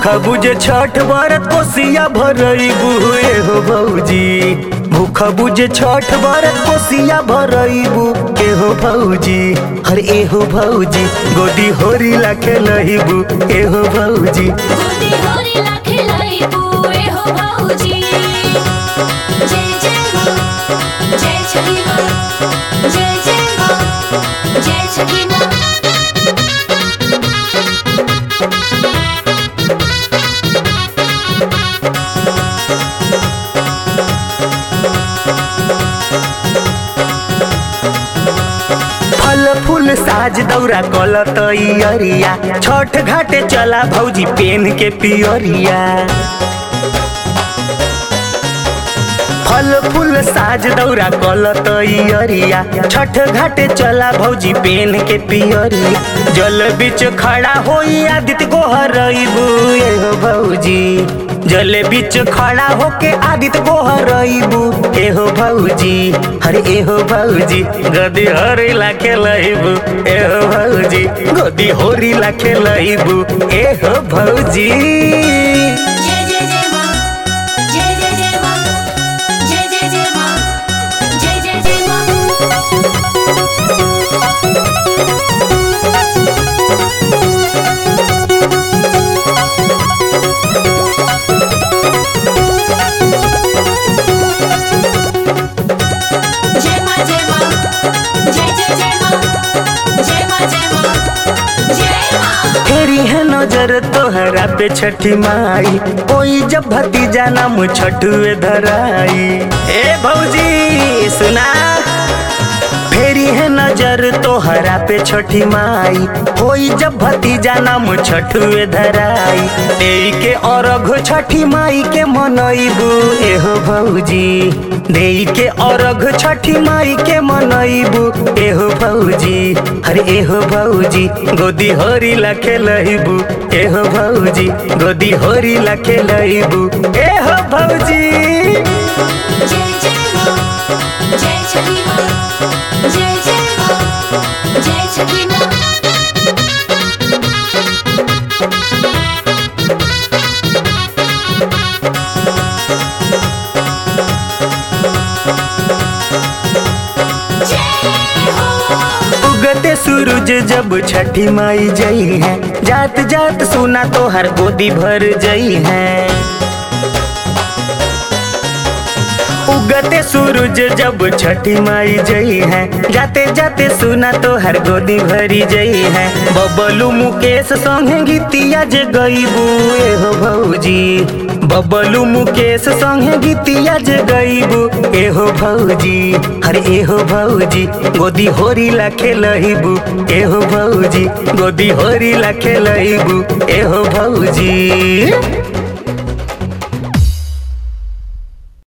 भूखा बुझे छठ बरत कोसिया भरईबू एहो भौजी भूखा बुझे छठ बरत कोसिया भरईबू एहो भौजी हर एहो भौजी गोदी होरी ला खेलईबू एहो भौजी गोदी होरी लाखे लईबू एहो भौजी जय जय माँ जय छठी माँ जय जय माँ जय छठी माँ फल फूल साज दौरा कल तैयरिया छठ घाटे चला भौजी पेन के पियरिया फल फूल साज दौरा कल तैयरिया छठ घाटे चला भौजी पेन के पियरिया जल बीच खड़ा होई आदित्य गोहरईबू एहो भौजी जल बीच खड़ा होके आदित्य गोहरईबू एहो भौजी हरे एहो भौजी गदी हरी ला खेलईबू एहो भौजी गदी होरी ला खेलईबू एहो भौजी जय जय जय माँ जय जय जय माँ जय जय जय माँ जय जय जय माँ जय माँ जय माँ जय जय जय माँ जय माँ जय माँ जय माँ फेरी है नजर तोहरा पे छठी माई कोई जब भतीजा नाम छठुए धराई ए भौजी सुना फेरी है नजर तोहरा पे छठी माई कोई जब भतीजा नाम छठुए धराई देई के अरघ छठी माई के मनईबू एहो भौजी देई के अरघ छठी माई के मनईबू एहो भौजी हरे एहो भौजी गोदी होरी ला खेलईबू एहो भौजी गोदी होरी ला खेलईबू एहो भौजी जय जय माँ जय छठी माँ जय जय माँ जय छठी माँ जय हो उगते सूरज जब छठी माई जई है जात जात सुना तो हर गोदी भर जई है उगते सूरज जब छठी माई जई है जाते जाते सुना तो हर गोदी भरी जई है बबलू मुकेश संगे गीतिया जे गईबू एहो भौजी बबलू मुकेश संगे गीतिया जे गईबू एहो भौजी हरे एहो भौजी गोदी होरी ला खेलईबू एहो भौजी गोदी होरी ला खेलईबू एहो भौजी